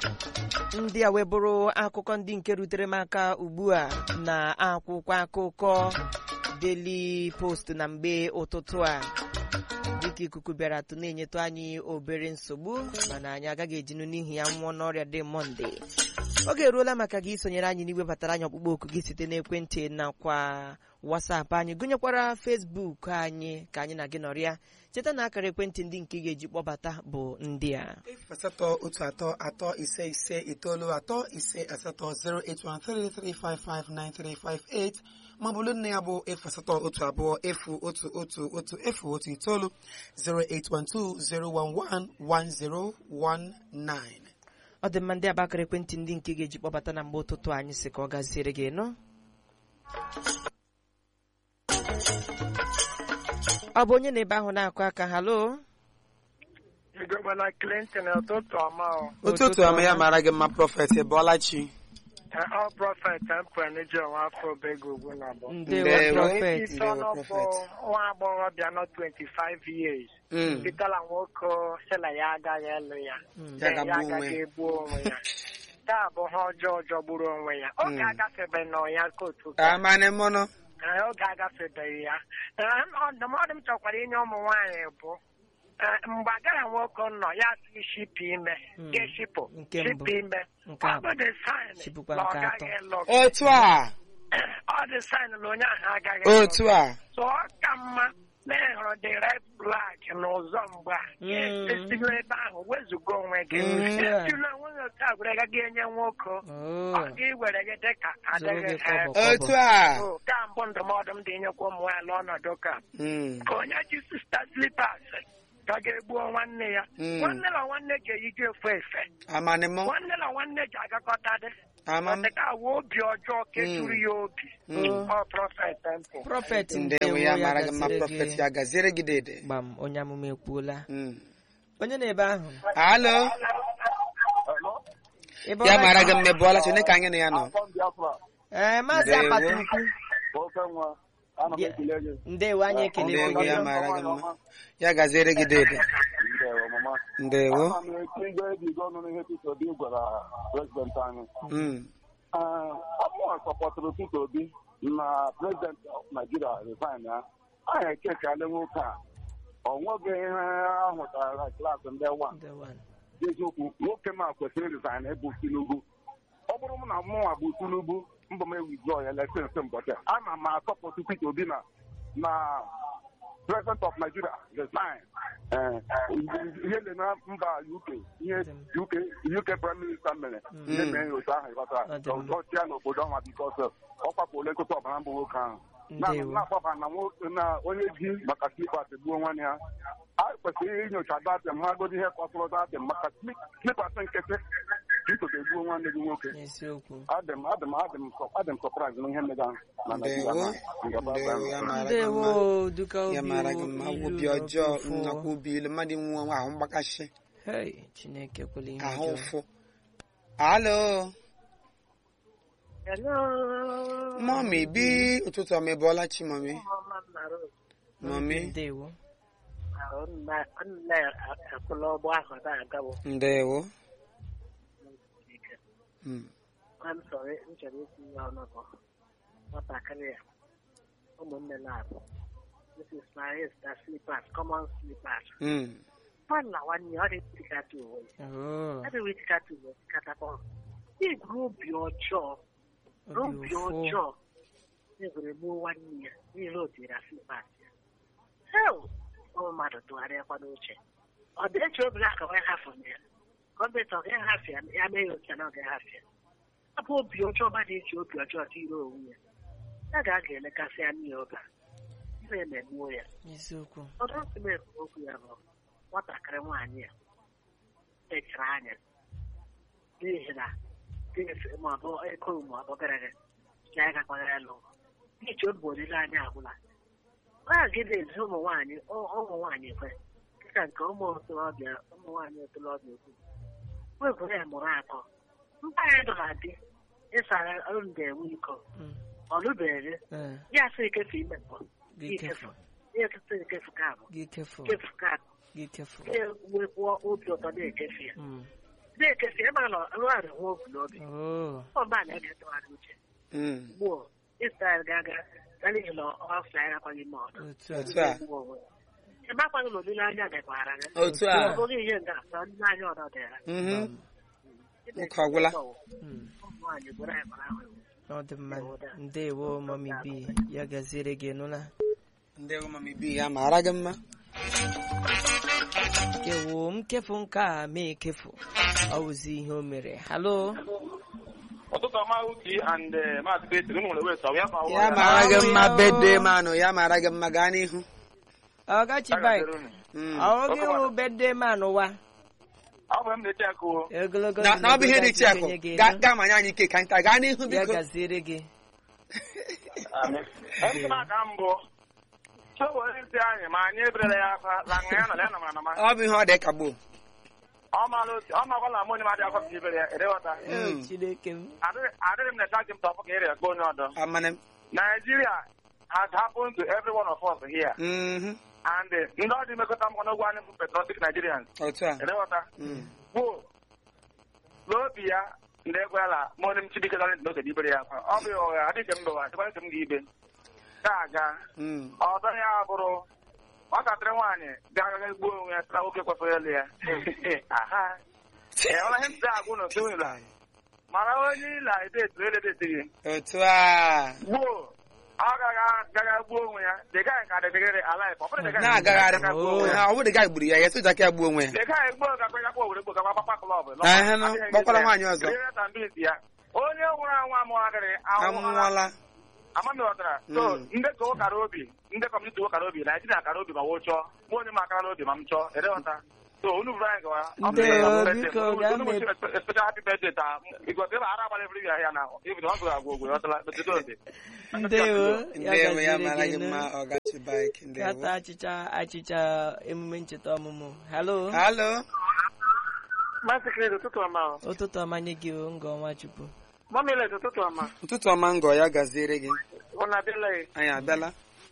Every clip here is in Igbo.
ndị a wee bụrụ akụkọ ndị nke rutere m aka ugbu a na akwụkwọ akụkọ Daily Post na mgbe ụtụtụ a dịka ikuku bịara atụ na-enyetụ anyị obere nsogbu mana anyị agaghị ejinu n'ihi ya nwụọ n'ọrịa dị mọnde oge eruola maka gị isonyere anyị n'iwebatara anyị ọkpụkpọ oku gị site n'ekwentị nakwa wasapụ anyị gụnyekwara fesbuk anyị ka anyị na gị nọrịa cheta na akara ekwentị ndị nke ị ga-eji kpọbata bụ ndị a efu asatọ otu atọ atọ ise ise itoolu atọ ise asatọ 08133559358 ma ọ bụrụ nne ya bụ efu asatọ otu abụọ efu otu otu otu efu otu itoolu 08120111019 ọ dị mma ndị aba akara ekwentị ndị nke ị ga-eji kpọbata na mgbe ụtụtụ anyị si ka ọ gaziere gị nụ ọ bụ onye na-ebe ahụ na-akụ aka halo Igobana Clinton ụtụtụ ọma ọ. ụtụtụ ọma ya mara gị mma prọfet Bọlachi Ọ prọfet Mpụeniji ọnwa afọ obego ugwu na abụọ. ndewo Ndewo. prọfet Isi ọnụ bụ nwa agbọghọbịa nọ 25 years. Mm. Pitala nwoke sị na ya agaghị elu ya. Ya Ya ga-gbu onwe agaghị ya. egbu onwe ya. Taa bụ ha ọjọọ jọgburu onwe ya. Oge Mm. agafebeghị na ya kootu ka. amane mọnụ Ee, Oge agafebeghị ya. Ee, Ndụmọdụ m chọkwara inye ụmụ nwaanyị bụ ee, mgbe agara nwoke nọ ya si shipụ ime Mm. ga-eshipụ Nke mbụ. shipụ ime Nke ọ abụọ. bụ the sign Shipụkwa na ọ nke atọ. gaghị lụ otu a ọ dị sign na onye ahụ agaghị lụ otu a so ọ ka mma na ị hụrụ the red flag n'ụzọ mgbe a Mm. esila ebe ahụ wezuga onwe gị Mm. ejila onwe gị otu a gwere gaghị enye nwoke Oh. ọ gị were gị dị ka adịghị Zoro gị kọbọ. ha otu a So, ka mbụ ndụmọdụ m dị inyekwa ụmụ nwaanyị n'ọnọdụ ka Mm. ka onye ji sista slipas ka ga-egbuo nwanne ya Mm. nwanne na nwanne ga-eyiji efe efe amane mọ nwanne na nwanne ji agakọta dị ama ọ dịka awa obi ọjọọ ka ejuru ya obi Mm. ọ prọfet mpụ prọfet ndewo ya mara gị mma gaziere prọfet gị. ya gaziere gị dede gbam onye amụma ekwuola Mm. onye na-ebe ahụ alo Ebe ya ọ mara gị na- mma Bọlachi onye ka anyị na ya nọ ee maazị Ndewo. apata ukwu ndewo anyị ekele ndewo ya gị mara gị mma ya gaziere gị dede ndewo Ana m eti igwe ebigo ọnụ n'ihe Peter Obi gwara prezidenti anyị. Mm. Amụọ sọpọtụrụ Peter Obi na prezidenti Naijiria resign ya. Anyị ekekale nwoke a. Ọ nweghị ihe ahụtara na klaasị ndị wa Ndewo. eziokwu nwoke ma kwesịrị resign ịbụ Tinubu. Ọ bụrụ m na mụnwa bụ Tinubu mbọ m ewizọ ya lesensị mbọchị ana m asọpụtụ Peter Obi na na president of Nigeria resign. Eh, ihe dị na mba UK ihe UK UK prime minister mere ndị mere ya otu ahụ ịghọtara Ọ dị mma. ọchị ya n'obodo ọnwa bikos ọ kwapụla nkụta ọbara mbụ nwoke ahụ Na- Ndewo. na-agbaba na nwo- na onye ji maka slipas gbuo nwanne ya a kwesịrị inyocha datem ha godi ihe kpọtụrụ datem maka slipas nkịtị bikodo egbuo nwanne gị nwoke n'eziokwu adịm adịm adịm adịm sọpraịz na ihe mmega na Naịjirịa ndewo na ngaba ndewo ya mara gị ndewo mma duka ya obi mara gị mma ilu obi na ọjọọ ofufu. nnakwa obi ilu mmadụ nwe nwe ahụ mgbakasị Hey, chineke kwela ihe ahụ ọjọọ ụfụ alo mọmi bi ụtụtụ ọma Bọlachi mọmi mọmi ndewo ekwula ọgbọ ahụ na-agawo ndewo Mm. m chọrọ m chọrọ itinye ọnụ bụ nwatakịrị ya ụmụnne na-abụ Mrs. Maris na slippers common slippers Mm. mmadụ na nwanne ya ọ dị-etikata uwe Oh, ọ dị-etikata uwe tikatapa igwuru obi ọjọọ obi obi ụfụ ọjọọ egwere gbuo nwanne ya n'ihi o tiri slippers ya hel ụmụ mmadụ tụgharịakwa n'uche ọ dị eche obi aka wee hafụ ya gọọmenti ọ gaghị hafụ ya ya mee ya otu a na ọ gaghị hafụ ya ọ bụ obi ọjọọ mmadụ eji obi ọjọọ tiri onwe ya ya ga aga elekasị anya ya oge a ire emegbuo ya eziokwu ọdụ ntụmekwu okwu ya bụ nwatakịrị nwaanyị a echara anya n'ihi na dịfe maọbụ eko maọbụ gara aga ya agakwaghị alụ n'ihi obi olileanya agwụla ọ gị na-ezi ụmụ nwaanyị ụmụ nwaanyị kwe dịka nke ụmụ ntorobịa ụmụ nwaanyị ntorobịa okwu wegwere ya mụrụ atọ mba anyị dọra dị ịsara ọrụ ga-enwe iko Mm. ọ lụbeghị Eh, ya sị ikefu ime mbọ gị kefu ya ekete nkefu ka abụ gị kefu nkefu ka abụ gị kefu na-enwekwa obi ụtọ na-ekefu ya Mm. na-ekesi ebe a nọ nwaanyị nwa obu n'obi Oh. ọba na-eketụgharị uche Mm. gbuo Israel ga-aga na n'ihi na ọfịa ya akwaghị ime ọdụ Otu a. otu a gbuo onwe ya. ebe akwaghị na olileanya dịkwara gị otu a ọ bụghị ihe nga asọ ndị anyị ọdọ dịra Mhm. Ụka agwụla. Mm. ụmụ nwaanyị bụrụ anyị mara ahụ Ọ dị mma. Ndewo mami bi ya gaziere gị nụla. ndị mami bi ya mara gị mma Kewo m kefu nke a ma ekefu. Ọ wụzi ihe o mere. Halo. ụtụtụ ọma uki and maazị Betty ụmụ nwere wet ya ma ya mara gị mma bede manụ ya mara gị mma gaa n'ihu Ọgachi bike. Mm. Ọ gị wụ bede man ụwa. ọ bụ m na-eche akụ Ogologo na na ọ bụ ihe dị iche akụ kenye gị Gaa- elu. gaa manye anyị ike ka nta gaa n'ihu Ya biko gaziere gị. ndị na-aka mbụ chọwere ntị anyị ma anyị eberela ya aka la nga ya nọ ya nọ na ma ọ bụ ihe ọ dị ka gboo ọ maala otu ọ makwala m onye madị akọ ka ibere ya edeghọta Oh, Chineke m. Adịghị- adịghị m na chaji m tọpụ ka ịrịa ka onye ọdọ amana m Nigeria has happened to every one of us here Mhm. and uh, ndị ọ dị mekọta mkpọ n'ogwe anyị bụ patriotic Nigerians otu a edeghọta Mm. gboo n'obi ya ndị egwela ma onye m chibike gara ntị n'oge ibere ya akwa ọ bụ ya ụgha adịghị m bewa dịkwa nke m ga-ibe ga-aga Mm. ọdọ ya bụrụ nwatakịrị nwaanyị ga-agaga gbuo onwe ya sịra nwoke kwesịrị ịlụ ya aha ee ọla ihe m si agwụ na otu ụlọ mara onye ịla edetu eledetighị otu a gbuo ọ gaga gbuo onwe ya the guy ka dịgịrị alive ọ bụrụ the guy na-agagharị ga gbuo onwe ya ha ọ bụrụ ga gburu ya ya soja ka ya gbuo onwe ya the guy gbuo gakwa ya kwa owere gbuo gakwa papa klọb Ehe, nụ, kpọkwara nwaanyị ọzọ. ya onye nwụrụ anwụ amụghagịrị anwụọla anwụọla amamighọtara so Mm. ndị ka ụkara obi ndị kọmuniti ụkara obi naijiria kara obi ma woo chọọ mụ onye m akara n'obi ma m chọọ edeghọta so unu bụrụ anyị gawa Ndewo, biko, gaa mee- special happy birthday taa bikos ebe ara agbara ebiri ya ya na ibido ọ gụrụ agwa ogwe ọtala metụta ode Ndewo. Ya ndewo ya gaziere mara gị gị nụ. mma ọgachi bike Kata ndewo achịcha achịcha emume ncheta ọmụmụ. Halo. halo Maazị Kredo, ụtụtụ ọma o. Ụtụtụ ọma nye gị o ngọ ọnwa Chukwu. Mọmilet, ụtụtụ ọma. ụtụtụ ọma ngọ ya gaziere gị Ụnụ adịla ya. anyị abịala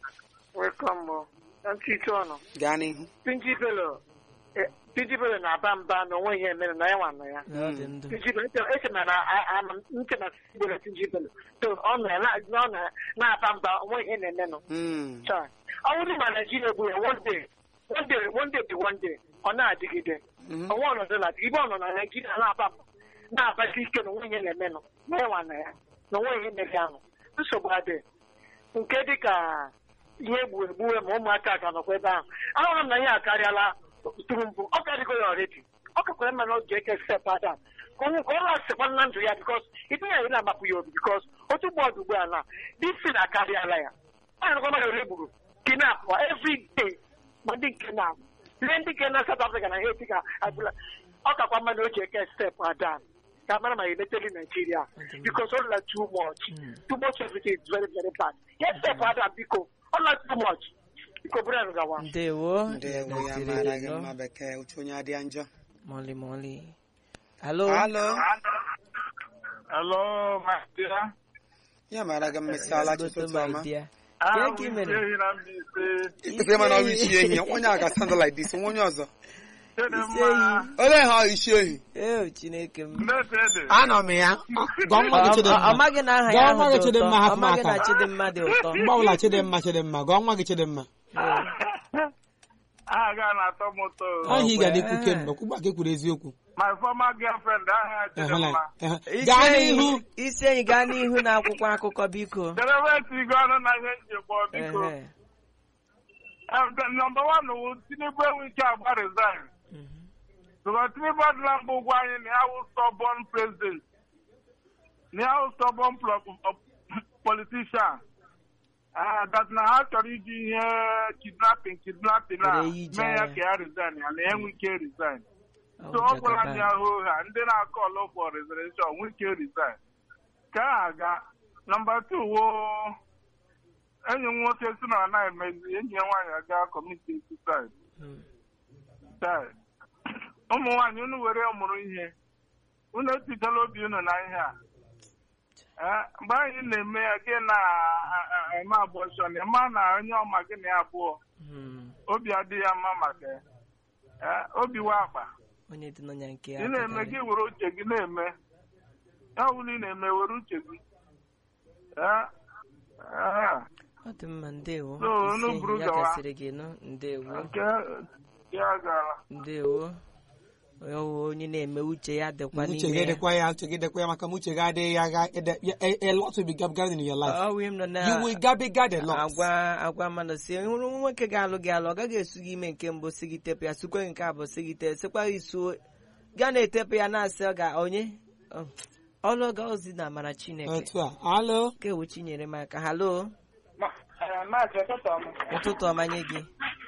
Welcome o. Na ntị ite ọnụ. gaa n'ihu Pinji Bello. eh, Pinji Bello na-aba mba na onwe ihe mere na ya nwa nọ ya. Na ọ dị ndụ. Pinji Bello, eche eche na na- a- ama m- nche na Bello Pinji Bello. So ọ nọ ya na- na- ọ na- na-aba mba onwe ihe na-eme nọ. Mm. Chai. Ọ bụrụ ma Naijiria egbu ya one day, one day, one day be one day, ọ na-adịgide. Mhm. Ọnwa ọnọdụ na ibe ọ nọ na Naijiria na-aba na-abasi ike na onwe ihe na-eme nọ. Na ya nwa nọ ya. Na onwe ihe mere ahụ. Nsogbu adịghị. nke dịka ihe egbu egbuwe ma ụmụaka ka nọkwa ebe ahụ ahụrụ m na ihe akarịala tụrụ mbụ ọ karịgo ya ọredi ọ kakwara mma na ọ ga-eke step adam ka ọ ka ọ na-asịkwa na ndụ ya bikos ibe ya ị na-amapụ ya obi bikos otu ugbu ọdụ ugbu a na disi na akarịala ya ahụrụkwa mmadụ ole gburu kinap every day ma ndị nke na ihe ndị nke na South Africa na ihe dịka abụla ọ kakwa mma na o ji eke step adam ka mara ma ya emeteli Nigeria because all like too much too much everything is very very bad yes step adam biko all like too much biko bụrụ anyị gawa Ndewo. ndewo ya gaziere mara gị gị nụ. mma bekee uche onye adịghị njọ Mọlị mọlị. Halo. halo Hello, my dear. ya mara gị mmesịala Gote ụtụtụ my ọma dear. Ah, Kee ka ị mere? ehi na Mbaise. ikpesịrị mana ọrụ isi ehi onye a ga stand like this nwa onye ọzọ Isi Chidimma. ehi. olee ha isi ehi Ee, Chineke m. Ndete ede. anọ m ya gwa nwa gị Ọ- ọ- Chidimma ọ maghị na aha Gwa ya nwa ahụ gị dị Chidimma ụtọ. hapụ Ọ m maghị na aka. Chidimma dị ụtọ. mgbe ọbụla Chidimma Chidimma gwa nwa gị Chidimma Aha ga na-atọ m ụtọ. aha ị ga dịkwu Eh. kemgbe kwugba ka ekwuru eziokwu My former girlfriend, aha Ehụla- Chidimma. ehe. Isi gaa enyi- n'ihu Isi enyi gaa n'ihu na akwụkwọ akụkọ biko. Derebe etigo ọnụ na ihe njikwa biko. Ehe. Nọmba wan wụ Tinubu enwe ike agba resign. Mhm. Because Tinubu adịla mbụ ụgwọ anyị na ya wụ stubborn president. Na ya wụ stubborn plo- uh, politician. Ah, that na ha chọrọ iji ihe kidnapping kidnapping a Were ije mee ya agha. ka ya resign ya na ya enwe ike resign. Ọ so bụ ọ gwara Jagaban. ndị ahụ ha ndị na-akọ ọlụ for reservation nwee ike resign ka a aga nọmba two wo enyi m nwoke si na ana emezi enyi ya nwaanyị aga kọmiti suicide Mm. Chai. ụmụ nwaanyị unu were mụrụ ihe unu etichala obi unu na ihe a Eh, mgbe anyị na-eme ya gị na-eme abọshọn ịma na onye ọma gị na ya abụọ Mm. obi adịghị ya mma maka ya Eh, obi wa akpa onye dị n'ọnya nke ị na-eme gị were uche gị na-eme ya bụrụ ị na-eme were uche gị Ya, ah, ọ dị mma ndewo No, no, Isi buru ya gawa. gasịrị gị nụ ndewo nke ya gara ndewo Ọ onye na-eme uche ya dịkwa uche gị n'ime ya dịkwa ya uche gị dịkwa ya maka ma uche gị adịghị ya ga ede- ya- a a lot will be gabigated in your life ọ wee m nọ na you will gabigad a lot agwa agwa mmadụ si hụrụ nwoke ga-alụ gị alụ ọ gaghị esu gị ime nke mbụ si gị tepụ ya sukwe nke abụọ si gị te sikwa gị suo gaa na-etepụ ya na-asị ọ ga onye Ọ, ọlụ ga ozi na amara chineke otu a alo ka ewu chinyere m aka halo Maazị ụtụtụ ọma. ụtụtụ ọma nye gị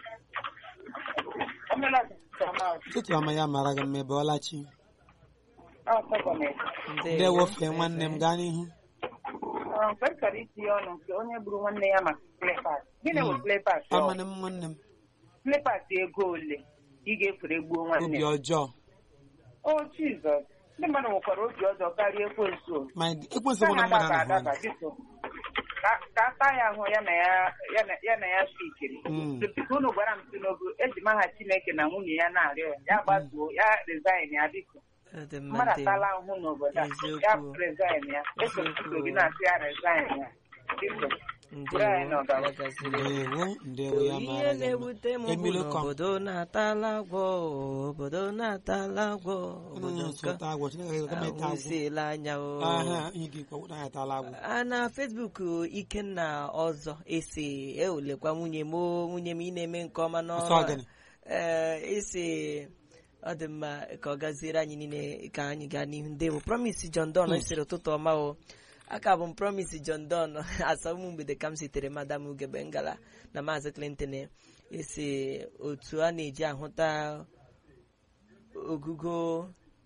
Emela ụtụtụ ọma. ụtụtụ ọma ya mara gị mma ebe ọlachi Ọ sọgọmenti. ndewo fee nwanne m gaa n'ihu Mgbe m chọrọ itinye ọnụ nke onye gburu nwanne ya maka flepas. Gịnị bụ flepas? amanị m nwanne m Flepas ego ole ị ga-efere gbuo nwanne obi ya? ọjọọ O Jizọs. Ndị mmadụ nwekwara obi ọjọọ karịa ekwensu. ma ekwensu Ka bụ na ha mmadụ adaba na-ahụ adaba biko. Ka ka ata ya ahụ ya na ya ya na- ya na ya sikiri. Mm. Biko unu gwara m Tinubu eji m aha Chineke na nwunye ya na-arịọ ya. Ya gbatuo ya resign ya biko. Ọ dị mma mmadụ ndewo atala ahụhụ n'obodo a Eziokwu. ya resign ya ekwesịrị gị na-asị ya resign ya biko bụrụ anyị ndewo n'ọgawa. ya gaziri ndewo ndewo ya ihe mara gị mma na-ewute m bụ Emilio na Kong. obodo na-atala agwọ obodo na-atala agwọ Unu obodo na-asụ nke ụta agwọ Chineke ga-eme ta agwọ ahụsiela anya o aha ihe gị kwa na ya tala agwọ a na fesbuk ikenna ọzọ esi ewulekwa nwunye m o, nwunye m ị na-eme nke ọma ọsọ n'ọrụ a." ọgịnị ee isi ọ dị mma ka ọ gaziere anyị niile ka anyị gaa n'ihu ndewo promise John Don sịrị ụtụtụ ọma o aka bụ m promise John Don asọmụ mgbede ka m sitere madam ugebe ngala na maazị Clinton esi otu a na-eji ahụta ogugo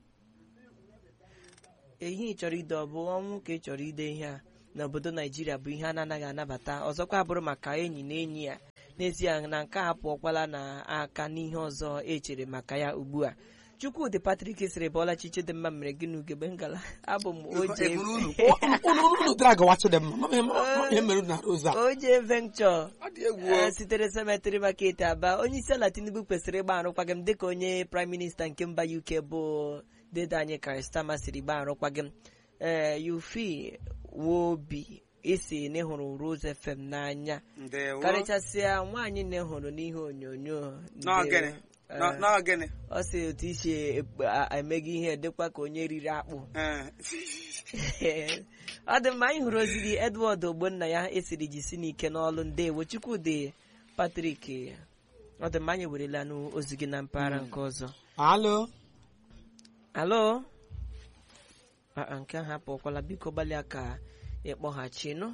ihe ị chọrọ ide ọ bụ ọnwụ ka ị chọrọ ide ihe a n'obodo naijiria bụ ihe a na-anaghị anabata ọzọkwa bụrụ maka enyi na enyi ya n'ezie na nke a pụọkwala n'aka n'ihe ọzọ echere maka ya ugbu a chukwudị patrik sịrị bọla chiche dị mma mere gị n'ugebe ngala abụ m oje Eburu unu unu unu drag wachi dị mma mama mama ihe mere unu na roza oje venture ọ dị egwu Eh, sitere semetri market aba onye isi ala tinubu kwesịrị ịgba arụkwaghịm dịka onye prime minista nke mba uk bụ dede anyị karistama siri gba arụkwaghịm ee yufi wobi isi na ịhụrụ rose fm n'anya ndewo karịchasịa nwaanyị na ịhụrụ n'ihe onyonyo n'ọgịnị Eh, N'ọ- n'ọgịnị ọ sị otu isi ekpe- a- emega ihe dịkwa ka onye riri akpụ Eh, ọ dị mma anyị hụrụ ozi gị edward ogbonna ya esiri jisi n'ike n'ọlụ ndewo chukwudị patrik ọ dị mma anyị werela n'ozi gị na mpaghara nke ọzọ alo alo Ah, ah, nke ahụ apụkwala biko gbalịa ka ịkpọghachinụ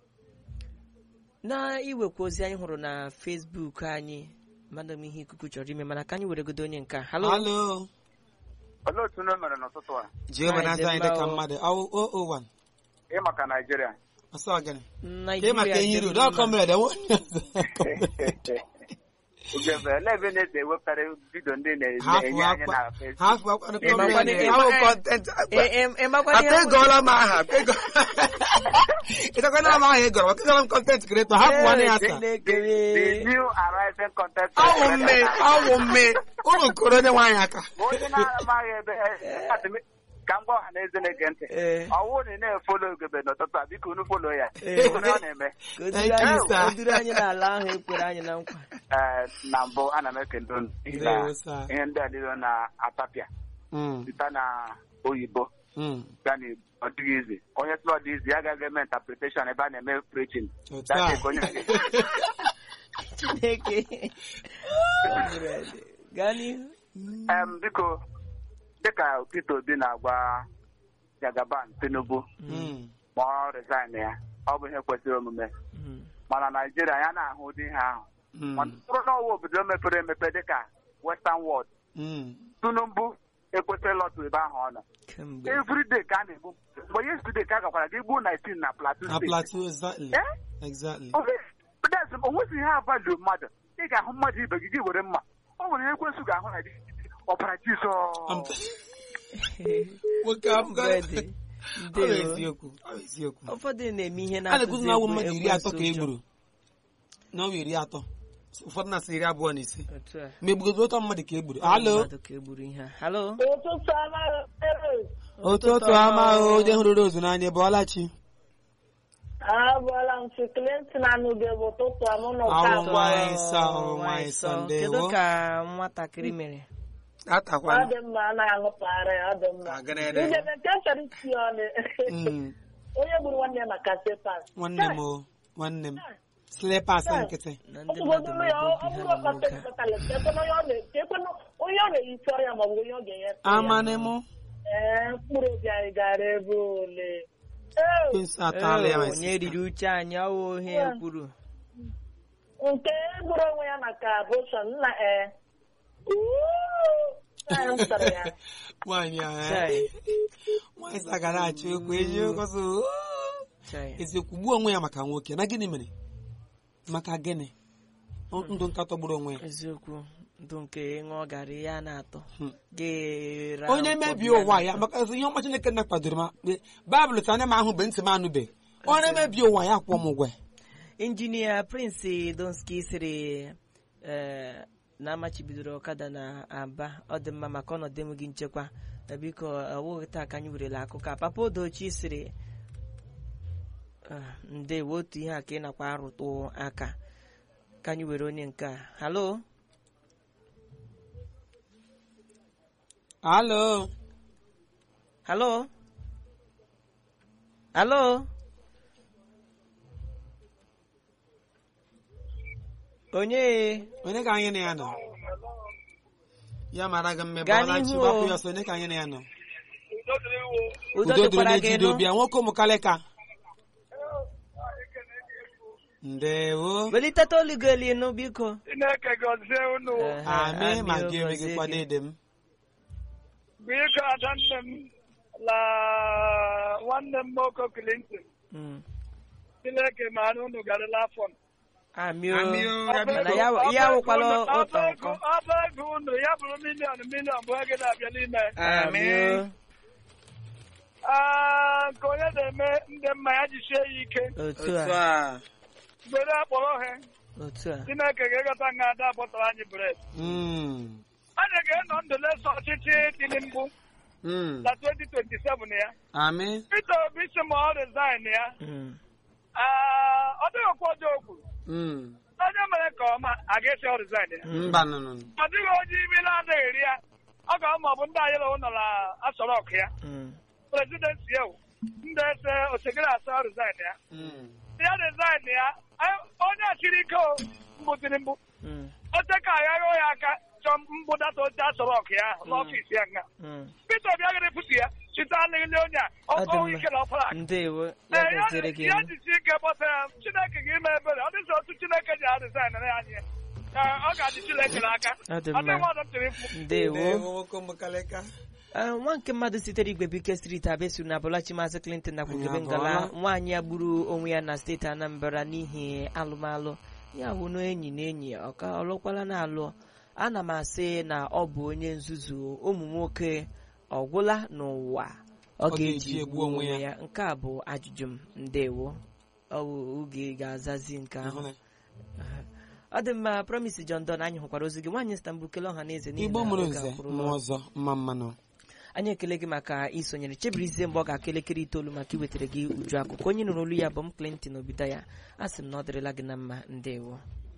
na iwekwa ozi anyị hụrụ na fesbuk anyị mmadụ m ihe ikuku chọrọ ime mana ka anyị weregodo onye nke a. halo alo olee otu unu mere n'ụtụtụ a jehova na Anyị dị anyị dị ka mma o. mmadụ ọwụ o o wan ị maka naijiria ọsọ ọgịnị ka ị Naijiria maka ihe dị iru mma. dọọ kọmred enwe onye ọzọ ugebe ele ebe na-ese ewepụtara vidio ndị hafụ na-enye anyị akwa na Facebook? hafụ akwa Ị makwa na- kọmred ị ahụ ma- kọntent Ị- ị- ị makwa na ihe ata bụ- egoola m aha ịtakwana m aha ị gọrọ ọkịgọrọ m kọntent kreto hapụ nwanne ya Ee, asa Chineke. the new arriving content ọwụ mme ọwụ mme ụlọ koro onye nwaanyị aka onye na-amaghị ebe adịm- ka m gwa ọha na eze na-ege ntị Ee. ọwụ na ị na-efolo ugebe n'ụtụtụ a biko unu folo ya Ee. Unu ọ na-eme Ka o duru Thank you, anyị- sir. o duru anyị n'ala ahụ ekwere anyị na nkwa Ee, na mbụ ana m ekele unu n'ihi na Ndewo, sir. ihe ndị a niile na-atapịa Mm, site na oyibo mm. gaa na ọ dịghị izi onye sịrị ọ dị izi ya agaghị eme interpretation ebe a na-eme preaching Otu That's a. it, onye Chineke gaa n'ihu Em, biko dịka Peter Obi na-agwa Jagaban Tinubu Mm, ma ọ resign ya ọ bụ ihe kwesịrị omume Mm. mana Naijiria ya na-ahụ ụdị ihe ahụ mm, Ọ bụrụ na ọwa obodo mepere emepe dịka Western World mm. Tinubu ekwesịrị lọtụ ebe ahụ ọ nọ kemgbe everyday ka a na-egbu mgbe yesterday ka a gakwara gị gbuo 19 na Plateau na State plateau exactly Eh? exactly o nwezi ihe avalụ mmadụ ị ga-ahụ mmadụ ibe gị gị were mma o nwere ihe ekwensụ ga-ahụ na ọbara I'm Jizọs t- nwoke ahụ Mgbe dị. ọ bụ Ndewo. eziokwu ọ bụ eziokwu ụfọdụ na-eme ihe a na-ekwuzi na awụ egwu mmadụ iri atọ ka e ekwensu gburu n'ọnwa iri atọ ụfọdụ na-asị iri abụọ na ise otu a ma egbugodo ụtọ mmadụ ka egburu halo mmadụ ka egburu ihe a halo ụtụtụ ọma ụtụtụ ama onye hụrụ rozu n'anya bụ ọlachi abụọla m si Clinton anụghị bụ ụtụtụ ọma ụnụ Awụ ka nwa anyị nsọ, awụ nwa anyị nsọ, ndewo. kedu ka nwatakịrị mere ọ atakwana dị mma a na-aṅụpụgharị ya, ọ dị mma Aganere. idebe nke chọrọ isi ọnụ Mm, onye gburu nwanne ya maka sepas nwanne m o nwanne m slipas nkịtị na ndị mmadụ ọtụgodu ya na-egbu ọ obi bụrụ ha ọkpata n'oge a. ekpetala ekpekwana onye ọ na- ekpekwana onye ọ na-eyisi ọrịa maọbụ onye ọ ga-enye amanị mụ ee mkpụrụ obi anyị gara ebe ole Ee, kwensu atala ya ma Ee, onye riri uche anyị ọwụ ihe Yeah. kwuru nke gburu onwe ya maka abortion nna ee ooo m sara ya nwaanyị a Chai, nwaanyị sa gara achọ okwu eziokwu sị "Oo." chai. eziokwu gbuo onwe ya maka nwoke na gịnị mere maka gịnị Ọ- ndụ nkatọ gburu onwe ya eziokwu ndụ nke ịṅụọ garị ya na-atọ Hmm. Ga-era onye nkwọbi mebie ụwa ya na-atọ. maka ihe ọma chineke na kwadoro m akpe- baịbụl sị anya m ahụ bụ ntị m anụbe onye mebie ụwa ya kwụọ m ụgwọ ya. injinia prince donski sịrị ee, na amachibidoro ọkada na aba ọ dị mma maka ọnọdụ enweghị nchekwa na biko ọwụghị taa ka anyị werela akụkọ a papa odochi sịrị "Ah, ndewo otu ihe a ka ị nakwa arụtụ aka ka anyị were onye nke a halo alo halo halo onye onye ka anyị na ya nọ ya mara gị mme Gaa bụọla n'ihu chi o. gbapụ ya ọsọ onye ka anyị na ya nọ udo udo dịrị dịkwara onye gị jide nụ obi ya nwoke ụmụ kalịka ndewo weliteta olu gị elu nụ biko Chineke gọzie unu Ehe, amị ma amị gị o, eme gị gọzie kwana gị. ede m biko ada nne m la nwanne m nwoke Clinton Mm. Chineke mara unu garịla afọ amị o Amị o, ya mana biko. ya ya awụkwala ụtọ ọba nkọ ego unu ya bụrụ miliọn miliọn bụ ego na-abịa n'ime amị o Ah, nke onye na-eme ndị mma ya jisie ya ike otu otu a a gbere akpọrọ ha otu a Chineke ga-egota nga ada bọtara anyị bred Mm, anyị ga-enọ ndụ lesa ọchịchị Tinubu mm. na 2027 ya amị Peter Obi si ma ọ resign ya Mm. Ah, ọ dịghị okwu ọjọọ okwu Mm. onye mere ka ọma a ga-esi ọ resign ya mba nụnụ ọ dịghị onye imi na-adịghị eri ya ọ ga ma ọ bụ ndị anyị lọwụ nọ na asọrọk ya Mm. prezidenti ya ndị ese osekere asa resign ya Mm. ya resign ya Anyị- onye achịrị ike o mbụ Tinubu Mm. oche ka aghaghị ya aka chọọ mbụdata oche asọrọk ya n'ọfịs ya nga Mm. Peter Obi agaghị efutu ya chita n'ihe onye a Ọ dị ọkọwụ mma. ike na ọfara ndewo ya Ee, ya gọziere gị ya nụ. jisi ike gbọta ya Chineke ga-ime ebere ọ dịzị otu Chineke ji aresign na anyị ya Ee, ọ ga-adị Chineke n'aka Ọ dị ọ dị mma. nwa ọdọ tiri mkpu ndewo ndewo nwoke ụmụ kalịka Ee, nwa nke mmadụ sitere igwe bike steeti abịa na abụlachi maazị clinton na kwugebe Anyị ngala abụọla. nwaanyị ya gburu onwe ya na steeti anambra n'ihi alụmalụ ya bụ na enyi na enyi ọka ọlụkwala na alụ ana m asị na ọ bụ onye nzuzu ụmụ nwoke ọgwụla n'ụwa ọ Ọ ga-eji ga-eji egbu onwe ya nke a bụ ajụjụ m ndewo ọ bụ oge ga-azazi nke ahụ ọ dị mma promise John Don anyị hụkwara ozi gị nwaanyị Istanbul kele ọha na eze n'ihi igbo na mụrụ oge nze akwụrụla mmụọ ọzọ mma mmanụ anyị ekele gị maka isonyere chebirizie mgbe ọ ga-aka elekere itoolu maka iwetara gị uju akụkọ onye nụrụ olu ya bụ m Clinton Obidaya a sị m na ọ dịrịla gị na mma ndewo